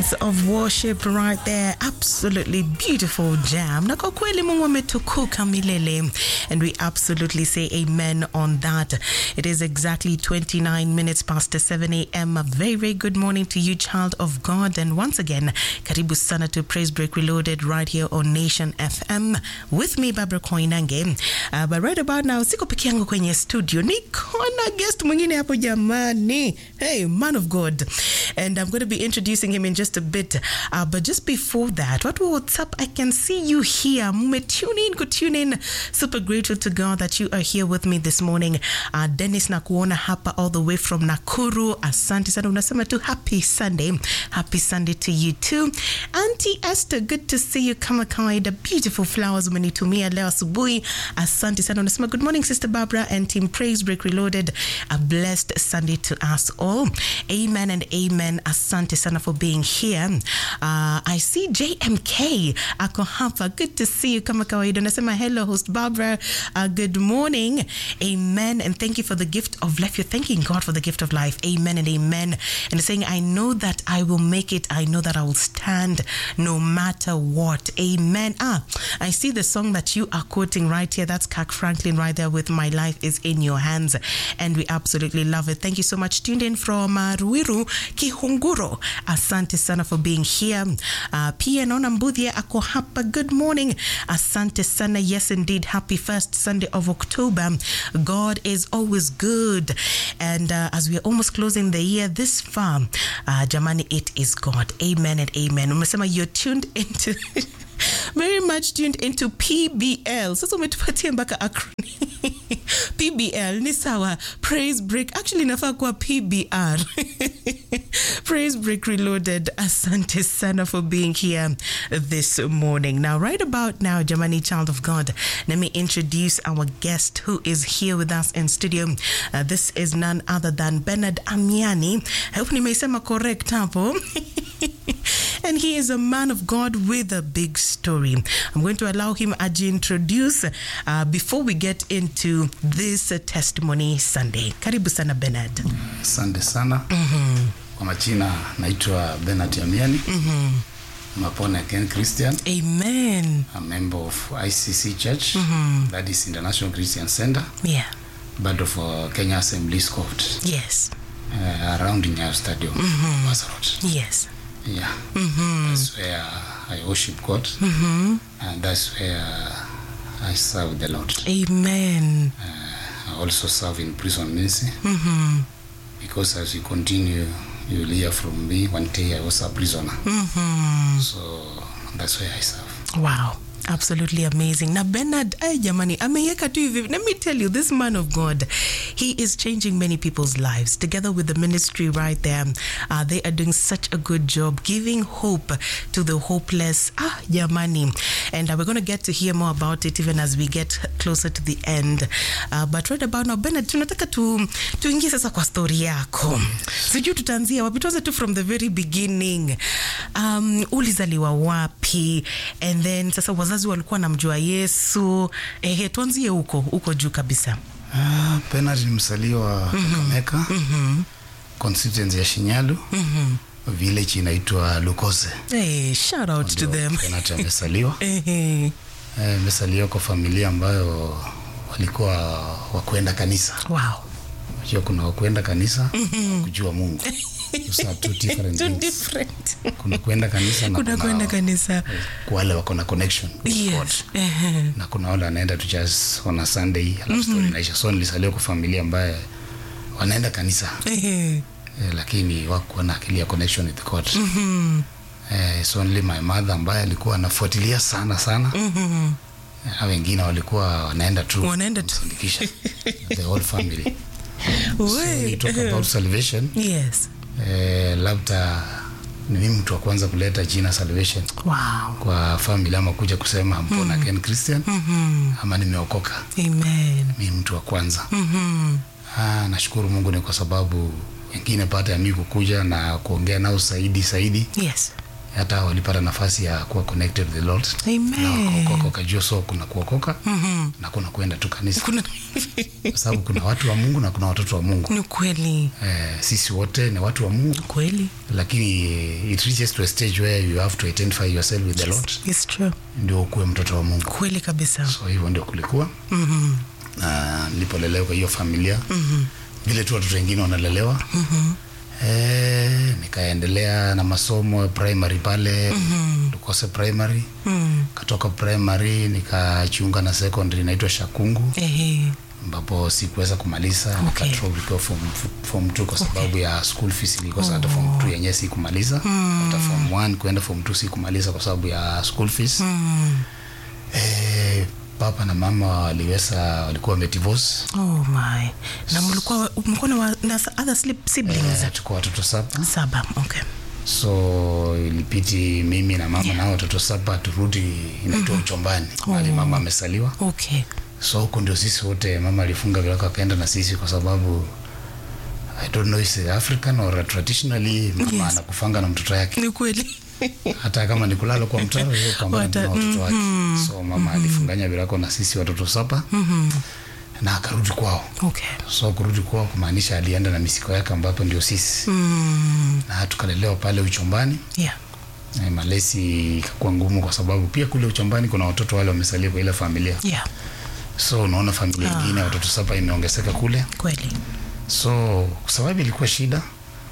of worship right there absolutely beautiful jam na kwa kweli mungu ametukuka milele and we absolutely say amen on that it is exactly 29 minutes past 7 a.m a very very good morning to you child of god and once again karibu sana to praise break reloaded right here on nation fm with me barbara koinange uh, but right about now siko peke yangu kwenye studio niko na guest mwingine hapo jamani hey man of god and i'm going to be introducing him in just a bit uh, but just before that what what's up i can see you here Mume tune in could tune in super grateful to god that you are here with me this morning uh, dennis nakuona hapa all the way from nakuru asante sana unasema tu happy sunday happy sunday to you too auntie esther good to see you kama kawaida beautiful flowers umenitumia leo asubuhi asante sana unasema good morning sister barbara and team praise break reloaded a blessed sunday to us all amen and amen asante sana for being here uh, i see jmk ako hapa good to see you kama kawaida unasema hello host barbara uh, good morning amen and thank you for the gift of life you're thanking god for the gift of life amen and amen and saying i know that i will make it i know that i will stand no matter what amen ah i see the song that you are quoting right here that's Kirk franklin right there with my life is in your hands and we absolutely love it thank you so much tuned in from uh, ruiru kihunguro asante sana for being here uh, pia naona mbudhia ako hapa good morning asante sana yes indeed happy first sunday of october god is always good and uh, as we are almost closing the year this far uh, jamani it is god amen and amen umesema you're tuned into very much tuned into pbl sasa umetupatia mpaka acronym pbl ni sawa praise break actually inafaa kuwa pbr praise break reloaded asante sana for being here this morning now right about now jamani child of god let me introduce our guest who is here with us in studio uh, this is none other than bernard amiani i hope nimeisema correct hapo and he is a man of God with a big story. I'm going to allow him to introduce uh, before we get into this uh, testimony Sunday. Karibu sana Bernard. Asante sana. mm-hmm. Kwa majina naitwa Bernard Amiani. mm-hmm. I'm a born again Christian. Amen. A member of ICC Church, mm-hmm. that is International Christian Center, Yeah. but of uh, Kenya Assembly's Court, Yes. uh, around Nyayo Stadium, mm-hmm. Road. Yes. Yeah, mm-hmm. that's where I worship God, mm-hmm. and that's where I serve the Lord. Amen. I also serve in prison ministry mm-hmm. because as you continue, you will hear from me. One day I was a prisoner, Mm-hmm. so that's where I serve. Wow. Absolutely amazing. Na Bernard, ay jamani, ameiweka tu hivi. Let me tell you, this man of God, he is changing many people's lives. Together with the ministry right there, uh, they are doing such a good job giving hope to the hopeless. Ah, jamani. And uh, we're going to get to hear more about it even as we get closer to the end. Uh, but right about now, Bernard, tunataka tu, tuingie sasa kwa story yako. Sijui tutaanzia wapi. Tuanze tu from the very beginning. Um, ulizaliwa wapi? And then sasa wazazi walikuwa namjua Yesu. Ehe, tuanzie huko huko juu kabisa. Ah, Bernard ni msaliwa Kakamega, mm-hmm. constituency ya Shinyalu, mm-hmm. village inaitwa Lukoze. Hey, shout out to Ndio them. Bernard amesaliwa. Ehe, Eh, Amesaliwa kwa familia ambayo walikuwa wakwenda kanisa. wow. Unajua kuna wakwenda kanisa mm-hmm. kujua Mungu. Those are two different Too things. different. Kuna kwenda kanisa na Kuna kwenda kanisa. wale wako na connection with God. Yes. Ehe. na kuna wale wanaenda tu just on a Sunday alafu story inaisha. So nilisaliwa kwa familia ambaye wanaenda kanisa Ehe. eh, lakini wakuwa na akili ya connection with God. Mhm. Eh, it's only my mother ambaye alikuwa anafuatilia sana sana. Mhm. Hao wengine walikuwa wanaenda tu Wanaenda tu. kumsindikisha. the whole family. So when you We- talk about salvation, Yes. eh, labda ni mimi mtu wa kwanza kuleta jina salvation Wow. kwa family ama kuja kusema I'm born again Christian Mhm. ama nimeokoka. Amen. Mimi mtu wa kwanza. Mhm. Ah, nashukuru Mungu ni kwa sababu wengine baada ya mimi kukuja na kuongea nao zaidi zaidi Yes. hata walipata nafasi ya kuwa connected with the Lord na Amen. wakaokoka wakajua so kuna kuokoka Mhm. na kuna kwenda tu kanisa Kuna kwa sababu kuna watu wa Mungu na kuna watoto wa Mungu ni kweli eh, sisi wote ni watu wa Mungu kweli. lakini it reaches to a stage where you have to identify yourself with the Lord It's true. ndio ukuwe mtoto wa Mungu Kweli kabisa. so hivyo ndio kulikuwa Mhm. na nilipolelewa kwa hiyo familia Mhm. vile tu watoto wengine wanalelewa Mhm. eh, nikaendelea na masomo primary pale Mhm. Lukose primary Mhm. katoka primary nikajiunga na secondary inaitwa Shakungu Ehe. ambapo sikuweza kumaliza Okay. nikadrop nikiwa form, form 2 kwa sababu ya school fees ilikosa hata form 2 yenyewe sikumaliza hata form 1 kwenda form 2 sikumaliza kwa sababu ya school fees Mhm. eh, papa na mama waliweza walikuwa wamedivorce Oh my. Na mlikuwa mlikuwa na wa- na other slip- siblings? eh, tuko watoto saba Saba. Okay. so ilipiti mimi na mama na hao watoto saba turudi inaitwa uchombani mahali mama amesaliwa Okay. so huko ndio sisi wote mama alifunga virako akaenda na sisi kwa sababu i don't know is it african or traditionally mama Yes. anakufanga na mtoto yake Ni kweli. hata kama ni kulala kwa mtaro yeye kupambana Wata- na watoto wake so mama alifunganya virako na sisi watoto saba Mhm. na akarudi kwao Okay. so kurudi kwao kumaanisha alienda na misiko yake ambapo ndio sisi Mm. na tukalelewa pale uchombani Yeah. Eh, malezi ikakuwa ngumu kwa sababu pia kule uchombani kuna watoto wale wamesalia kwa ile familia Yeah. so unaona familia Ah. ingine watoto saba imeongezeka kule Kweli. so kwa sababu ilikuwa shida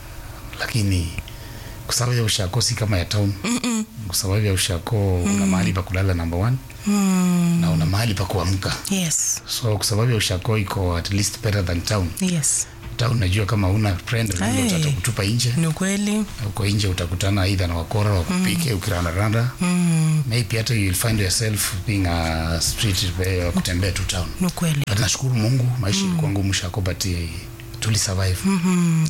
lakini kwa sababu ya ushako si kama ya town Mm-mm. kwa sababu ya ushako una mahali pa kulala number one Mm. na una mahali pa kuamka Yes. so kwa sababu ya ushako iko at least better than town Yes. town najua kama una friend Hey. hey. utakutupa nje Ni kweli. uko nje utakutana aidha na wakora wakupike ukirandaranda Mm. maybe hata you will find yourself being a street eh, wa kutembea tu town Ni kweli. but nashukuru mungu maisha ilikuwa ngumu shako but eh, tuli survive Mhm.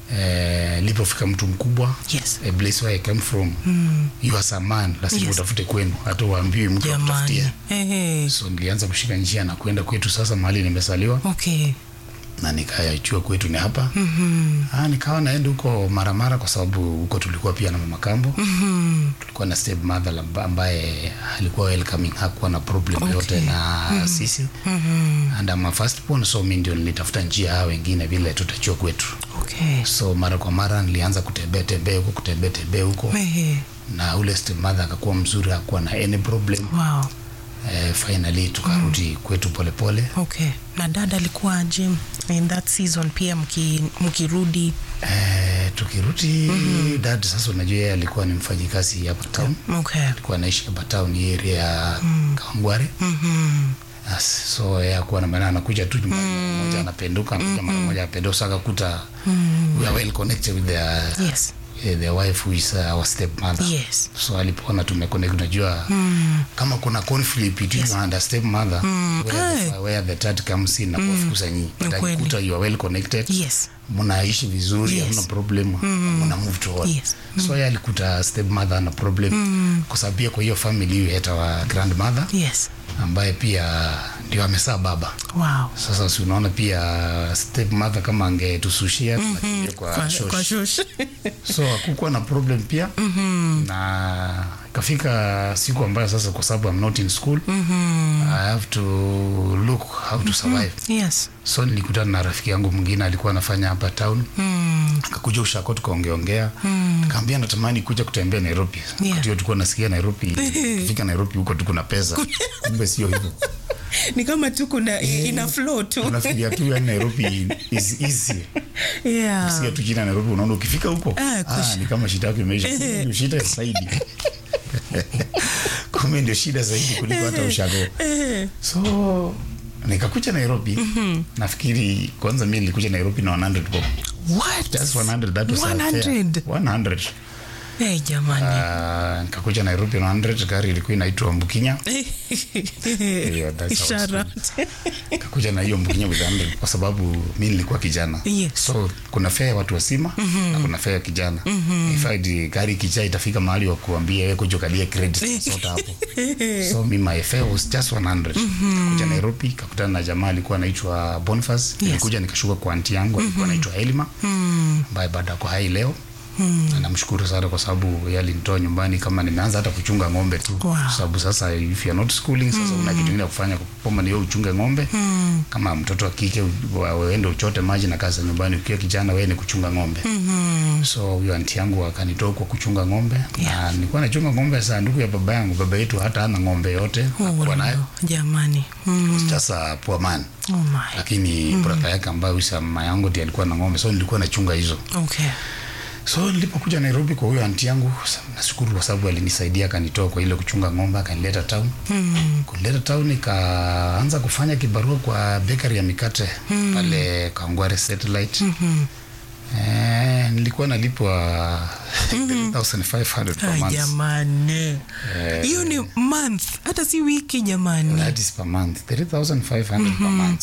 eh, lipofika mtu mkubwa Yes. a place where I came from Mm. you as a man lazima Yes. utafute kwenu hata uambiwi mtu Jamani. akutafutia Ehe. so nilianza kushika njia na kwenda kwetu sasa mahali nimesaliwa Okay. na nikayachua kwetu ni hapa Mhm. ah, nikawa naenda huko mara mara kwa sababu huko tulikuwa pia na mama kambo Mhm. tulikuwa na step mother lamba- ambaye alikuwa welcoming hakuwa na problem Okay. yote na sisi Mhm. and I'm a first born so mi ndio nilitafuta njia hao wengine vile tutachua kwetu Okay. so mara kwa mara nilianza kutembea tembea huko kutembea tembea huko Ehe. na ule step mother akakuwa mzuri hakuwa na any problem Wow. eh, finally tukarudi kwetu polepole pole. Okay. Na dada alikuwa aje in that season pia mki, mkirudi? eh, tukirudi dad sasa unajua yeye alikuwa ni mfanyikazi hapa town Okay. alikuwa anaishi hapa town hii area ya Kawangware Mhm. Yes, so yeye akuwa na maana anakuja tu nyumbani mara moja anapenduka anakuja mara moja apenduka so akakuta we are well connected with their, Yes. eh, their wife who is uh, our step mother Yes. so alipoona tumeconnect unajua Mm. kama kuna conflict between Yes. you and a step mother Mm. where, the, Aye. where the third comes in na kuwafukuza nyinyi but Ni kweli. akikuta you are well connected Yes. mnaishi vizuri Yes. hamna problem mna move to on Yes. so yeye alikuta step mother ana problem kwa sababu pia kwa hiyo family hiyo hata wa grandmother Yes. ambaye pia ndio amesaa baba Wow. sasa si unaona pia step mother kama angetusushia tunakimbia kwa, Kwa, shosh. kwa shush. so hakukuwa na problem pia na ikafika siku ambayo sasa kwa sababu I'm not in school I have to look how to survive yes. so nilikutana na rafiki yangu mwingine alikuwa anafanya hapa town Mm. akakuja ushako tukaongeongea mm. kaambia natamani kuja kutembea nairobi Yeah. Wakati huo tulikuwa nasikia nairobi kufika nairobi huko tu kuna pesa kumbe sio hivyo Ni kama tu kuna ina flow tu. unafikiria tu yani nairobi is easy Yeah. sikia tu jina nairobi unaona ukifika huko Ah, kush- ah, ni kama shida yako imeisha Kumbe ndio shida zaidi kumbe ndio shida zaidi kuliko hata ushago Eh. so nikakuja nairobi nafikiri kwanza mi nilikuja nairobi na 100 bob What? just 100 that was our fare. 100. 100 Hey, jamani. Ah, nikakuja nairobi na 100 gari ilikuwa inaitwa mbukinya Yeah, that's Ishara. nikakuja na hiyo mbukinya with 100 kwa sababu mi nilikuwa kijana Yes. so kuna fea ya watu wazima na kuna fea ya kijana In fact, gari ikijaa itafika mahali wa kuambia wewe kuja ukalie credit sota hapo so mi my fare was just 100 kuja nairobi kakutana na jamaa alikuwa anaitwa boniface nilikuja nikashuka kwa anti yangu alikuwa anaitwa elima ambaye bado ako hai leo Na namshukuru sana kwa sababu yeye alinitoa nyumbani kama nimeanza hata kuchunga ng'ombe tu Wow. kwa sababu sasa if you are not schooling sasa una kitu kingine ya kufanya kama ni wewe uchunge ng'ombe kama mtoto wa kike u- wa- uende uchote maji na kazi za nyumbani ukiwa kijana wewe ni kuchunga ng'ombe so huyo anti yangu akanitoa kwa kuchunga ng'ombe na nilikuwa nachunga ng'ombe za ndugu ya baba yangu baba yetu hata hana ng'ombe yote hakuwa nayo jamani mm. sasa poor man oh my lakini brother yake ambaye huyu mama yangu ndiye alikuwa na ng'ombe so nilikuwa nachunga hizo okay so nilipokuja nairobi kwa huyo anti yangu sa- nashukuru kwa sababu alinisaidia akanitoa kwa ile kuchunga ng'ombe akanileta town mm. kunileta town nikaanza kufanya kibarua kwa bakery ya mikate pale kangware satellite mm-hmm. eh, nilikuwa nalipwa 3500 per Ay, month jamani hiyo ni month hata si wiki jamani that is per month 3500 per month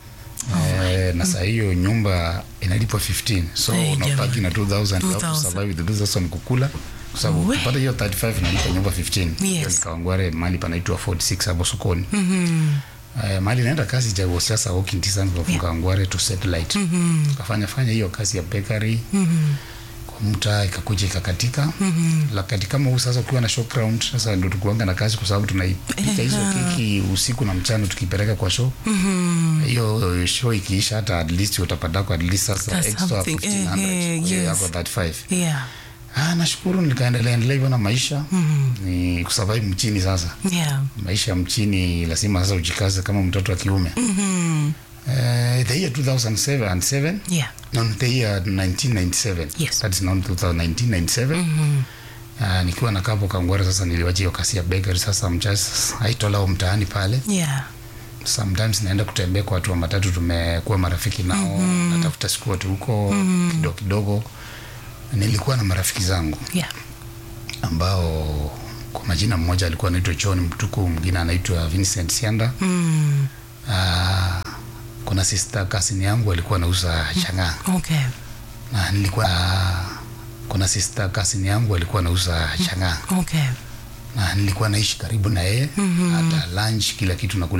Eh, na saa hiyo nyumba inalipwa 15 so Hey, unabaki na 2000 you have to 2000. survive with the 2000 kukula kwa sababu We. kupata hiyo 35 inalipa nyumba 15 hiyo Yes. nikawangware mahali panaitwa 46 hapo sokoni mm-hmm. Eh, mahali naenda kazi ja siasa walking distance from Kawangware to satellite Mm-hmm. kafanya fanya hiyo kazi ya bakery Mm-hmm. kwa mta ikakuja ikakatika Mm-hmm. lakini kama huu sasa ukiwa na show ground sasa ndio tukuanga na kazi kwa sababu tunaipika hizo keki usiku na mchana tukipeleka kwa show Mm-hmm. hiyo show ikiisha hata at least utapata kwa at least sasa That's extra something. 1500 Eh, eh, kwa hiyo yes. yako 35 yeah ah nashukuru nikaendelea endelea hivyo na maisha mm-hmm. ni kusurvive mchini sasa yeah maisha mchini lazima sasa ujikaze kama mtoto wa kiume mm-hmm. Uh, the year 2007 and 7 yeah no, the year 1997 Yes. that is now 1997 mm-hmm. uh, nikiwa na kapo kangwara sasa niliwacha hiyo kasi ya bakery sasa mchas haitolao mtaani pale yeah sometimes naenda kutembea kwa watu wa matatu tumekuwa marafiki nao mm-hmm. natafuta siku watu huko mm-hmm. kidogo kidogo nilikuwa na marafiki zangu yeah ambao kwa majina mmoja alikuwa anaitwa John Mtuku mwingine anaitwa Vincent Sianda mm. uh, kuna sister kasini yangu alikuwa anauza chang'aa okay na nilikuwa uh, kuna sister kasini yangu alikuwa anauza chang'aa okay na nilikuwa naishi karibu na yeye mm-hmm. hata lunch kila kitu nakula